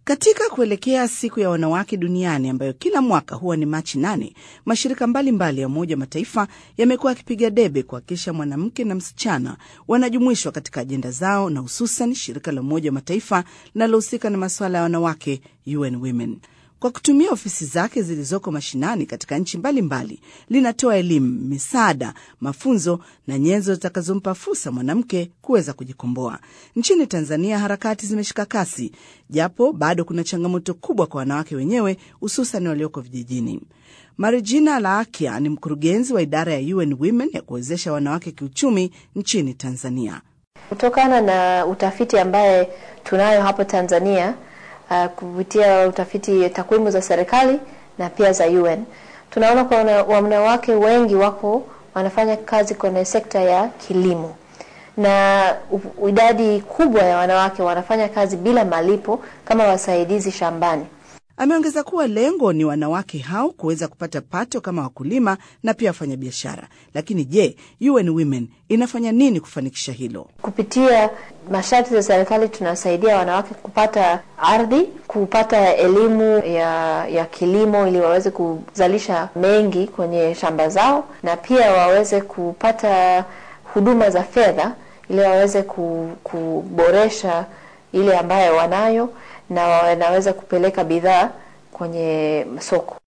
Katika kuelekea siku ya wanawake duniani ambayo kila mwaka huwa ni Machi nane, mashirika mbalimbali mbali ya Umoja wa Mataifa yamekuwa yakipiga debe kuhakikisha mwanamke na msichana wanajumuishwa katika ajenda zao, na hususan shirika la Umoja wa Mataifa linalohusika na masuala ya wanawake, UN Women kwa kutumia ofisi zake zilizoko mashinani katika nchi mbalimbali, linatoa elimu, misaada, mafunzo na nyenzo zitakazompa fursa mwanamke kuweza kujikomboa. Nchini Tanzania harakati zimeshika kasi, japo bado kuna changamoto kubwa kwa wanawake wenyewe, hususan walioko vijijini. Marijina Laakia ni mkurugenzi wa idara ya UN Women ya kuwezesha wanawake kiuchumi nchini Tanzania. Kutokana na utafiti ambaye tunayo hapo Tanzania Uh, kupitia utafiti takwimu za serikali na pia za UN tunaona kwa wanawake wengi wako wanafanya kazi kwenye sekta ya kilimo, na idadi kubwa ya wanawake wanafanya kazi bila malipo kama wasaidizi shambani. Ameongeza kuwa lengo ni wanawake hao kuweza kupata pato kama wakulima na pia wafanyabiashara. Lakini je, UN Women inafanya nini kufanikisha hilo? Kupitia masharti za serikali tunasaidia wanawake kupata ardhi, kupata elimu ya, ya kilimo ili waweze kuzalisha mengi kwenye shamba zao, na pia waweze kupata huduma za fedha ili waweze kuboresha ile ambayo wanayo na wanaweza kupeleka bidhaa kwenye soko.